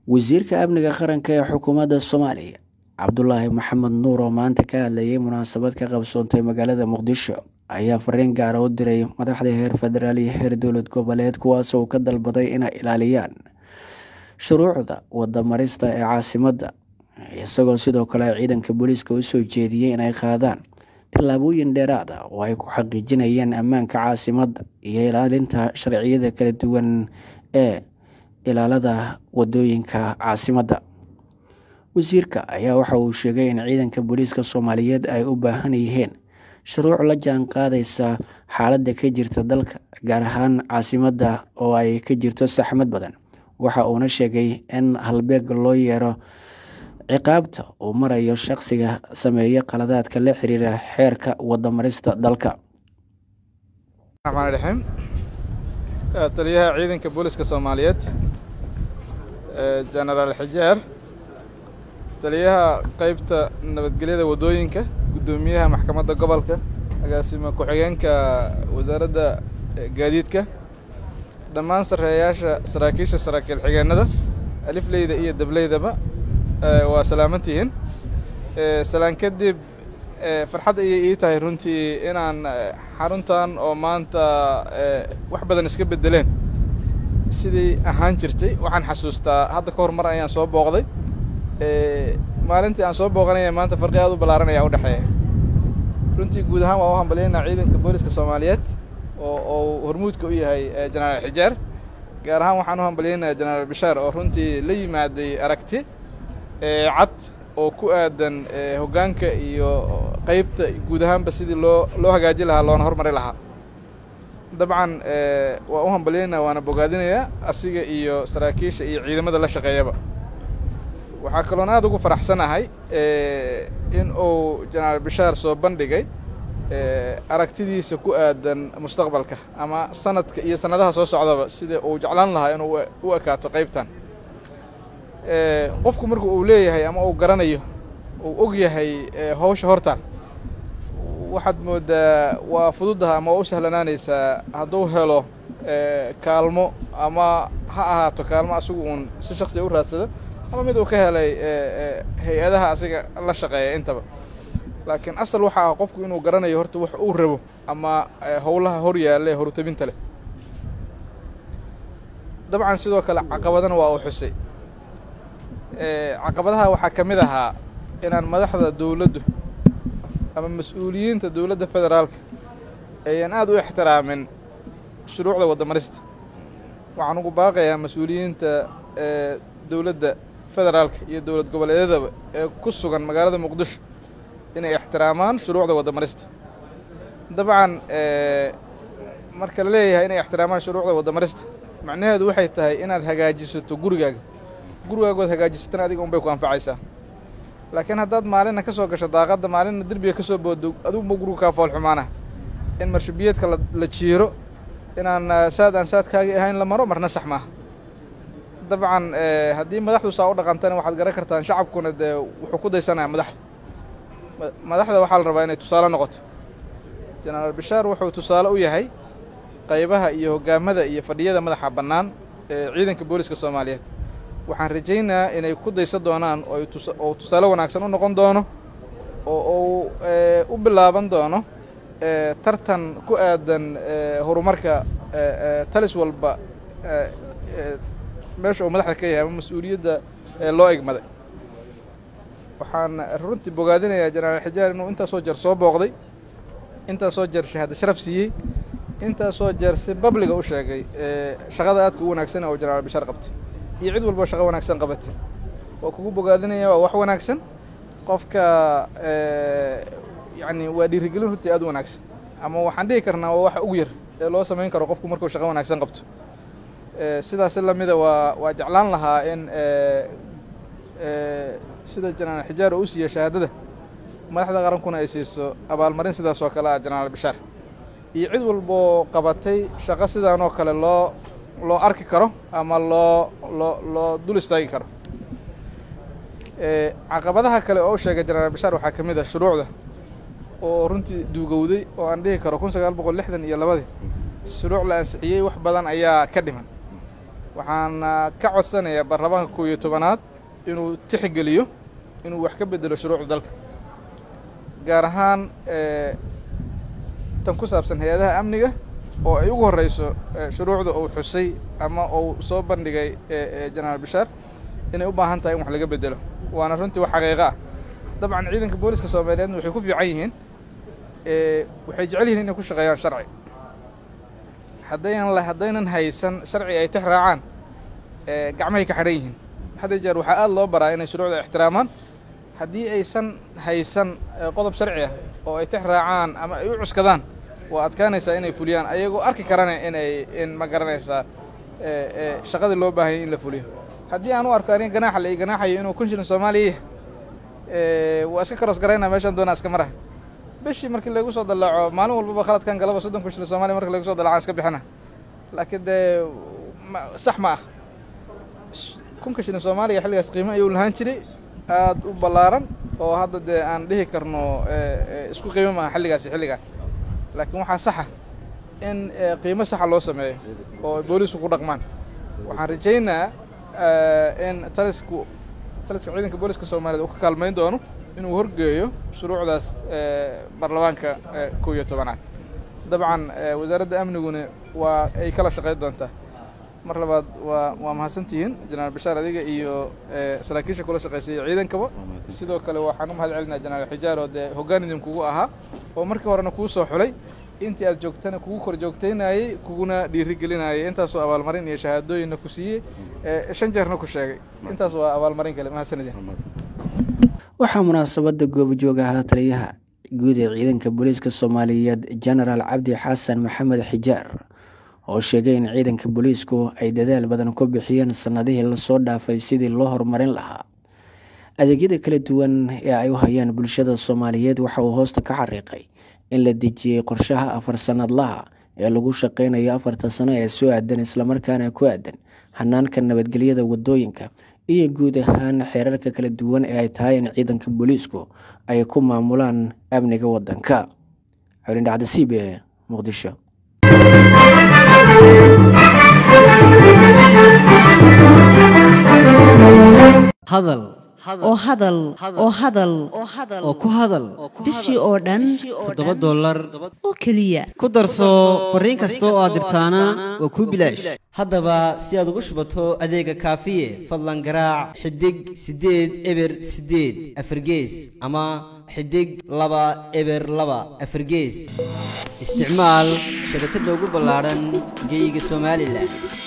wasiirka amniga qaranka ee xukuumadda soomaaliya cabdulaahi maxamed nuur oo maanta ka hadlayay munaasabad ka qabsoontay magaalada muqdisho ayaa fariin gaara u diray madaxda heer federaal iyo heer dowlad goboleed kuwaasoo uu ka dalbaday inay ilaaliyaan shuruucda wadamarista ee caasimadda isagoo sidoo kale ciidanka booliiska u soo jeediyey inay qaadaan tallaabooyin dheeraad ah oo ay ku xaqiijinayaan ammaanka caasimadda iyo ilaalinta sharciyada kala duwan ee ilaalada wadooyinka caasimadda wasiirka ayaa waxa uu sheegay in ciidanka booliiska soomaaliyeed ay u baahan yihiin shuruuc la jaan qaadaysa xaaladda ka jirta dalka gaar ahaan caasimadda oo ay ka jirto saxmad badan waxa uuna sheegay in halbeeg loo yeero ciqaabta uu marayo shaqsiga sameeya qaladaadka la xiriira xeerka wadamarista dalka raxmaan raxiim taliyaha ciidanka booliska soomaaliyeed genaraal xijeer taliyaha qeybta nabadgelyada waddooyinka guddoomiyaha maxkamadda gobolka agaasima ku-xigeenka wasaaradda gaadiidka dhammaan sarreeyaasha saraakiisha saraakiil xigeenada alifleyda iyo dableydaba waa salaamantihiin salaan kadib farxad ayay ii tahay runtii inaan xaruntan oo maanta wax badan iska beddeleen sidii ahaan jirtay waxaan xasuustaa hadda ka hor mar ayaan soo booqday maalintii aan soo booqanaya maanta farqi aad u ballaaran ayaa u dhexeeya runtii guud ahaan waa u hambalyaynaa ciidanka booliska soomaaliyeed oo uu hormuudka u yahay jenaraal xijeer gaar ahaan waxaan u hambalyaynaya jenaraal bishaar oo runtii la yimaaday aragti cad oo ku aadan hoggaanka iyo qeybta guud ahaanba sidii loo loo hagaaji lahaa loona hormari lahaa dabcan waa u hambalyaynaa waana bogaadinayaa asiga iyo saraakiisha iyo ciidamada la shaqeeyaba waxaa kaloon aad ugu faraxsanahay in uu jenaraal bishaar soo bandhigay aragtidiisa ku aadan mustaqbalka ama sanadka iyo sannadaha soo socdaba sida uu jeclaan lahaa inuu u ekaato qaybtan qofku marku uu leeyahay ama uu garanayo uu og yahay hawsha hortaan waxaad mooddaa waa fududaha ama waa u sahlanaanaysaa hadduu helo kaalmo ama ha ahaato kaalmo asigu uun si shaksiga u raadsada ama mid uu ka helay hay-adaha asiga la shaqeeya intaba laakiin asal waxa ah qofku inuu garanayo horta wax uu rabo ama howlaha hor yaalla ee horutabinta leh dabcan sidoo kale caqabadana waa uu xusay caqabadaha waxaa ka mid ahaa inaan madaxda dowladdu ama mas-uuliyiinta dowladda federaalka ayaan aad u ixtiraamin shuruucda wadamarista waxaan ugu baaqayaa mas-uuliyiinta dowladda federaalka iyo dowlad goboleedyadaba ee ku sugan magaalada muqdisho inay ixtiraamaan shuruucda wadamarista dabcan marka la leeyahay inay ixtiraamaan shuruucda wadamarista macnaheedu waxay tahay inaad hagaajisato gurigaaga gurigaagood hagaajisatana adiga un bay ku anfacaysaa laakiin haddaad maalinna ka soo gasho daaqadda maalinna derbiga ka soo boodo adiguba gurigu kaa fool xumaana in marshabiyeedka la jiiro inaan saad aan saadkaagii ahayn la maro marna sax maaha dabcan haddii madaxdu saa u dhaqantana waxaad garan kartaan shacabkuna dee wuxuu ku daysanaya madaxda madaxda waxaa la rabaa inay tusaale noqoto jenaraal bishaar wuxuu tusaale u yahay qaybaha iyo hoggaamada iyo fadhiyada madaxa bannaan ee ciidanka booliska soomaaliyeed waxaan rajaynayaa inay ku daysan doonaan oo tusaale wanaagsan u noqon doono oo uu u bilaaban doono tartan ku aadan horumarka talis walba meesha uu madaxda ka yahay ama mas-uuliyadda loo egmaday waxaan runtii bogaadinayaa jenaraal xijaar inuu intaasoo jeer soo booqday intaasoo jeer shahaado sharaf siiyey intaasoo jeer si babliga u sheegay shaqada aadka u wanaagsan oo jenaraal bishaar qabtay iyo cid walba shaqo wanaagsan qabatay waa kugu bogaadinaya waa wax wanaagsan qofka yacni waa dhiirigelin runtii aad u wanaagsan ama waxaan dhihi karnaa waa waxa ugu yar ee loo samayn karo qofku markuu shaqo wanaagsan qabto sidaasi lamida waa waa jeclaan lahaa in sida jenaraal xijaar oo u siiya shahaadada madaxda qarankuna ay siiso abaalmarin sidaas oo kale ah jenaraal bishaar iyo cid walboo qabatay shaqo sidaan oo kale loo loo arki karo ama loo loo loo dul istaagi karo caqabadaha kale oo u sheegay jenaraal bishaar waxaa ka mid ah shuruucda oo runtii duugowday oo aan dhihi karo kun sagaal boqol lixdan iyo labadii shuruuc la ansixiyey wax badan ayaa ka dhiman waxaana ka codsanayaa baarlamaanka kow iyo tobanaad inuu tixgeliyo inuu wax ka bedelo shuruucda dalka gaar ahaan tan ku saabsan hay-adaha amniga oo ay ugu horreyso shuruucda uu xusay ama uu soo bandhigay jenaraal bishaar inay u baahan tahay in wax laga bedelo waana runtii wax xaqiiqo ah dabcan ciidanka booliska soomaaliyeedna waxay ku fiican yihiin waxay jecel yihiin inay ku shaqeeyaan sharci haddaynan haddaynan haysan sharci ay tix raacaan gacmahay ka xidhan yihiin hadda jeer waxaa aada loo baraa inay shuruucda ixtiraamaan haddii aysan haysan qodob sharci ah oo ay tix raacaan ama ay u cuskadaan waa adkaanaysaa inay fuliyaan ayagoo arki karana inay in ma garanaysaa shaqadii loo baahanya in la fuliyo haddii aan u arko aniga ganaaxa la ii ganaaxayo inuu kun shilin soomaaliya yahay waa iska karoos garaynaa meeshaan doonaa iska maraha bishii markii lagu soo dallaaco maalin walbaba khaladkan galaba soddon kun shilin soomaliya marki lagu soo dallacaan iska bixina laakiin dee sax ma ah kunka shilin soomaaliya xilligaas qiimo ayuu lahaan jiray aad u ballaaran oo hadda dee aan dhihi karno isku qiimo maaha xilligaasi xilligaa laakiin waxaa saxa in qiimo saxa loo sameeyo oo boolisku ku dhaqmaan waxaan rajaynaa in talisku taliska ciidanka booliska soomaaliyeed uu ka kaalmayn doono inuu horgeeyo shuruucdaas baarlamaanka kow iyo tobanaad dabcan wasaaradda amniguna waa ay kala shaqayn doontaa mar labaad waa waa mahadsantihiin jenaraal bashaar adiga iyo saraakiisha kula shaqaysayay ciidankaba sidoo kale waxaan u mahad celinaa jenaraal xijaar oo dee hoggaan idinkugu ahaa oo markii horena kuu soo xulay intii aad joogtana kugu kor joogtaynayey kuguna dhiirigelinayay intaasoo abaalmarin iyo shahaadooyinna ku siiyey shan jeerna ku sheegay intaas waa abaalmarin kale mahadsanidin waxaa munaasabadda goobajoog ahaa taliyaha guud ee ciidanka booliiska soomaaliyeed jenaraal cabdi xasan maxamed xijaar oo sheegay in ciidanka booliisku ay dadaal badan ku bixiyeen sannadihii lasoo dhaafay sidii loo horumarin lahaa adeegyada kala duwan ee ay u hayaan bulshada soomaaliyeed waxa uu hoosta ka xariiqay in la dejiyey qorshaha afar sannadlaha ee lagu shaqeynayo afarta sano ee soo aadan islamarkaana ku aadan hanaanka nabadgelyada wadooyinka iyo guud ahaan xeerarka kala duwan ee ay tahay in ciidanka booliisku ay ku maamulaan amniga wadanka xulindhacda c b e muqdisho hadal oo hadal oo hadal oo ku hadal bishii oo dhan toddoba dollar oo keliya ku darso fariin kasta oo aad dirtaana waa kuu bilaash haddaba si aad ugu shubato adeega kaafiye fadlan garaac xidig siddeed eber siddeed afargees ama xidig laba eber laba afargees isticmaal shabakadda ugu ballaadhan geeyiga somalilan